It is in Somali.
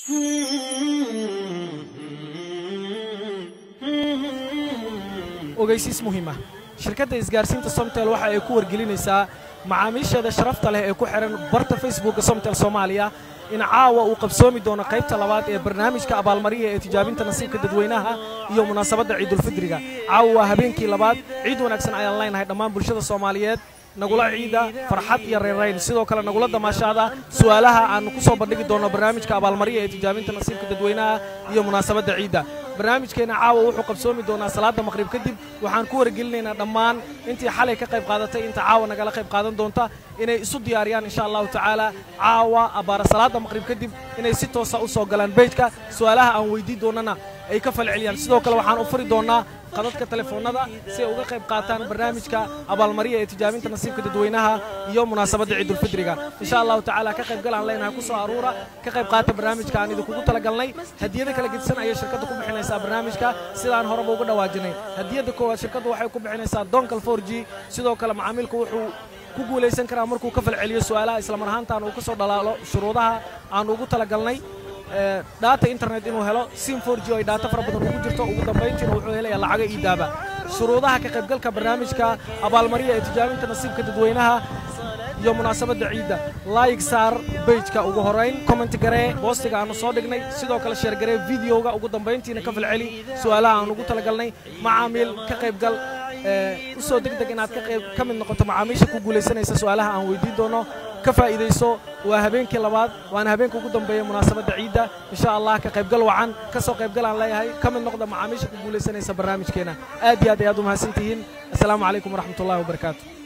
ogeysiis muhiima shirkadda isgaarsiinta somtel waxa ay ku wargelinaysaa macaamiisheeda sharafta leh ee ku xihan barta facebooka somtel soomaaliya in caawa uu qabsoomi doono qaybta labaad ee barnaamijka abaalmariya ee tijaabinta nasiibka dadweynaha iyo munaasabadda ciidulfidriga caawa waa habeenkii labaad ciid wanaagsan ayaan leenahay dhammaan bulshada soomaaliyeed nagula ciida farxad iyo reerayn sidoo kale nagula damaashaada su'aalaha aannu ku soo bandhigi doonno barnaamijka abaalmariya ee tijaabinta nasiibka dadweynaha iyo munaasabadda ciidda barnaamijkeenna caawa wuxuu qabsoomi doonaa salaadda maqhrib kadib waxaan ku wargelinaynaa dhammaan intii xalay ka qayb qaadatay inta caawa nagala qayb qaadan doonta inay isu diyaariyaan insha allahu tacaala caawa abbaara salaadda maqhrib kadib inay si toosa u soo galaan beyjka su'aalaha aan weydii doonnana ay ka falceliyaan sidoo kale waxaan u furi doonnaa qadadka telefoonnada si ay uga qayb qaataan barnaamijka abaalmariya ee tijaabinta nasiibka dadweynaha iyo munaasabadda ciidulfidriga insha allahu tacaala ka qaybgal aan leenahay ku soo aruura ka qayb qaata barnaamijka aan idinkugu talagalnay hadiyada kala gedisan ayay shirkadda ku bixinaysaa barnaamijka sidaan horeba uga dhawaajinay hadiyadda koowaad shirkaddu waxay ku bixinaysaa donkal for g sidoo kale macaamiilku wuxuu ku guulaysan karaa markuu ka falceliyo su'aalaha islamar ahaantaan uu ka soo dhalaalo shuruudaha aan ugu talagalnay dhaata internet inuu helo sim for g oo ay dhaato fara badan ugu jirto ugu dambayntiina wuxuu helayaa lacaga iidaaba shuruudaha ka qaybgalka barnaamijka abaalmariya ee tijaabinta nasiibka dadweynaha iyo munaasabadda ciidda laayig saar beyjka ugu horayn commenti garee boostiga aannu soo dhignay sidoo kale sheer garee videoga ugu dambayntiina ka falceli su'aalaha aan ugu talagalnay macaamiil ka qaybgal u soo deg deg inaad ka mid noqoto macaamiisha ku guulaysanaysa su'aalaha aan weydiin doono ka faa'iidayso waa habeenkii labaad waana habeenka ugu dambeeya munaasabadda ciidda insha allah ka qaybgal wacan ka soo qaybgal aan leeyahay ka mid noqda macaamiisha ku guulaysanaysa barnaamijkeena aad iyo aad ayaad u mahadsan tihiin assalaamu calaykum waraxmatullahi wabarakaatu